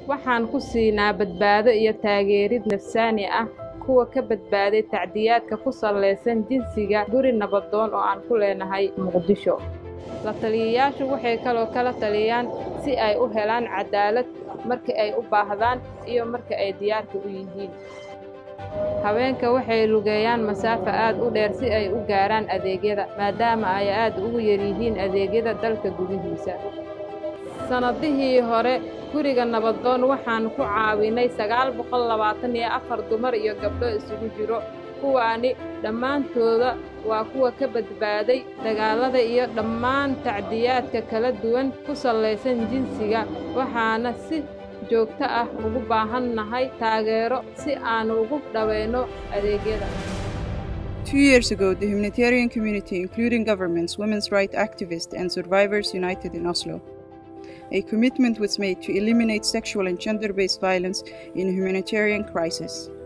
waxaan ku siinaa badbaado iyo taageerid nafsaani ah kuwa ka badbaaday tacdiyaadka ku sallaysan jinsiga guri nabadoon oo aan ku leenahay muqdisho la taliyayaashu waxay kaloo kala taliyaan si ay u helaan cadaalad marka ay u baahdaan iyo marka ay diyaarka u yihiin haweenka waxay lugeeyaan masaafo aad u dheer si ay u gaaraan adeegyada maadaama ay aad ugu yaryihiin adeegyada dalka gudihiisa sannadihii hore guriga nabadoon waxaan ku caawinay sagaal boqol labaatan iyo afar dumar iyo gabdho isugu jiro kuwaani dhammaantooda waa kuwa ka badbaaday dagaallada iyo dhammaan tacdiyaadka kala duwan ku sallaysan jinsiga waxaana si joogto ah ugu baahannahay taageero si aan ugu dhaweyno adeegyada Two years ago, the humanitarian community, including governments, women's rights activists, and survivors, united in Oslo. A commitment was made to eliminate sexual and gender based violence in a humanitarian crisis.